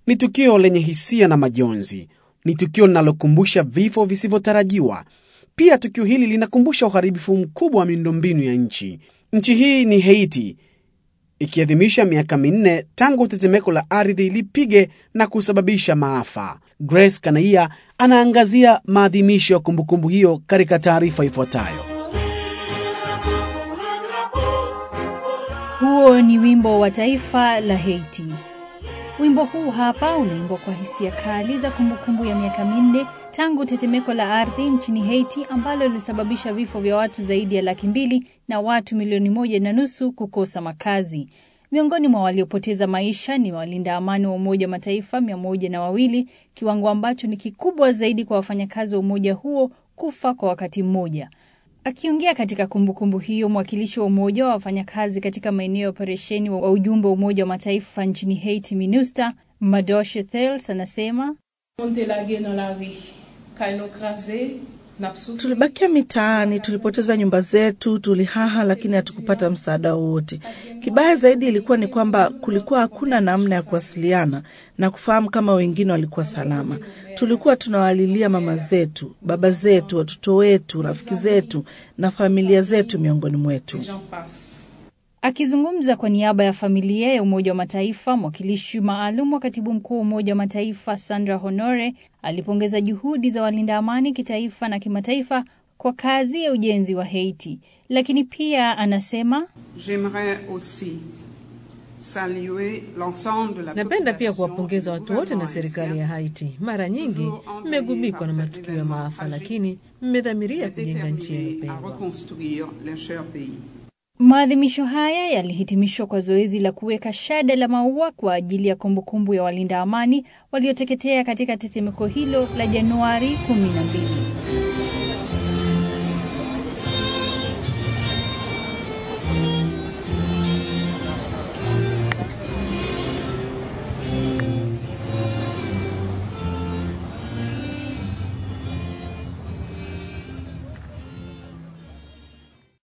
Ni tukio lenye hisia na majonzi, ni tukio linalokumbusha vifo visivyotarajiwa. Pia tukio hili linakumbusha uharibifu mkubwa wa miundombinu ya nchi. Nchi hii ni Haiti, ikiadhimisha miaka minne tangu tetemeko la ardhi lipige na kusababisha maafa. Grace Kanaia anaangazia maadhimisho ya kumbukumbu hiyo katika taarifa ifuatayo. Huo ni wimbo wa taifa la Haiti. Wimbo huu hapa unaimbwa kwa hisia kali za kumbukumbu ya miaka minne tangu tetemeko la ardhi nchini Haiti ambalo lilisababisha vifo vya watu zaidi ya laki mbili na watu milioni moja na nusu kukosa makazi. Miongoni mwa waliopoteza maisha ni walinda amani wa Umoja wa Mataifa mia moja na wawili, kiwango ambacho ni kikubwa zaidi kwa wafanyakazi wa umoja huo kufa kwa wakati mmoja. Akiongea katika kumbukumbu hiyo, mwakilishi wa umoja wa wafanyakazi katika maeneo ya operesheni wa ujumbe wa Umoja wa Mataifa nchini Haiti, MINUSTA, Madoshe Thels anasema Tulibakia mitaani, tulipoteza nyumba zetu, tulihaha, lakini hatukupata msaada wowote. Kibaya zaidi ilikuwa ni kwamba kulikuwa hakuna namna ya kuwasiliana na kufahamu kama wengine walikuwa salama. Tulikuwa tunawalilia mama zetu, baba zetu, watoto wetu, rafiki zetu na familia zetu miongoni mwetu. Akizungumza kwa niaba ya familia ya Umoja wa Mataifa, mwakilishi maalum wa katibu mkuu wa Umoja wa Mataifa Sandra Honore alipongeza juhudi za walinda amani kitaifa na kimataifa kwa kazi ya ujenzi wa Haiti, lakini pia anasema Napenda pia kuwapongeza watu wote na serikali ya Haiti. Mara nyingi mmegubikwa na matukio ya maafa, lakini mmedhamiria kujenga nchi yenu pendwa. Maadhimisho haya yalihitimishwa kwa zoezi la kuweka shada la maua kwa ajili ya kumbukumbu ya walinda amani walioteketea katika tetemeko hilo la Januari 12.